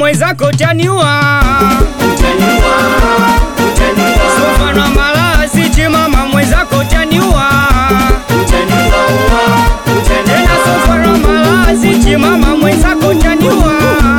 mwenzako taniwa sofa na malazi chimama mwenzako taniwa tena sofa na malazi chimama mwenzako taniwa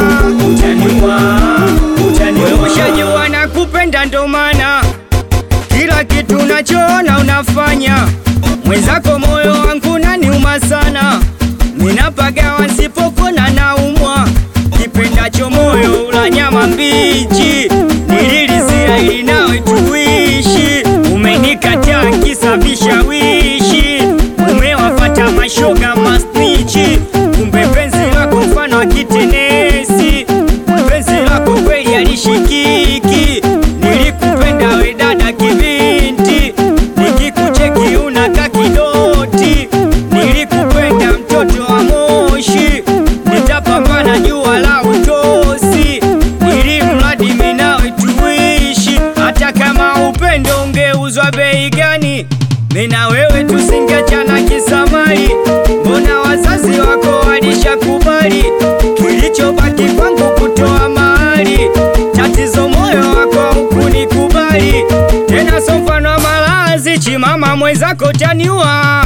wewe ushajua na kupenda ndo maana kila kitu unachoona unafanya mwenzako moyo wangu naniuma sana minapagawa nsipokona naumwa kipendacho moyo ula nyama mbichi nililizia ili nawe tuishi umenikataa kisa vishawishi umewafata mashoga mastichi kumbe penzi lako mfano wa kitenesi penzi lako kweli alishikiki nilikupenda we dada kibinti nikikucheki unaka kidoti nilikupenda mtoto wa moshi nitapambana jua la utosi ili mradi minawe tuishi hata kama upendo ungeuzwa bei gani mina wewe tusingechana kisamali mbona wazazi wako walishakubali kilichobaki kwangu kutoa mahali tatizo moyo wako hukunikubali tena sofano wa malazi chimama mwenzako taniwa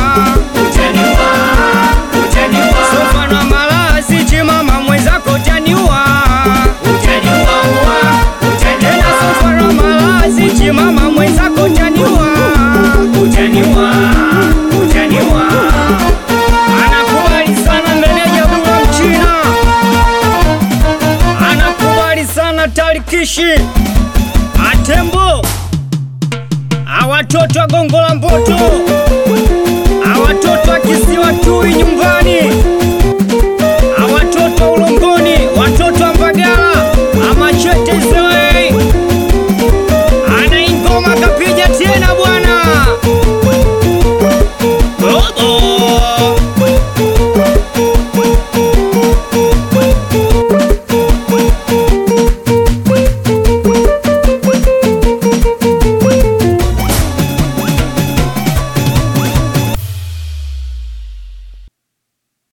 sofano wa malazi chimama mwenzako taniwa tena sofano wa malazi chimama mwenzako taniwa anakubali sana meneja bula mchina anakubali sana tarikishi atembo awatoto wa gongo la mboto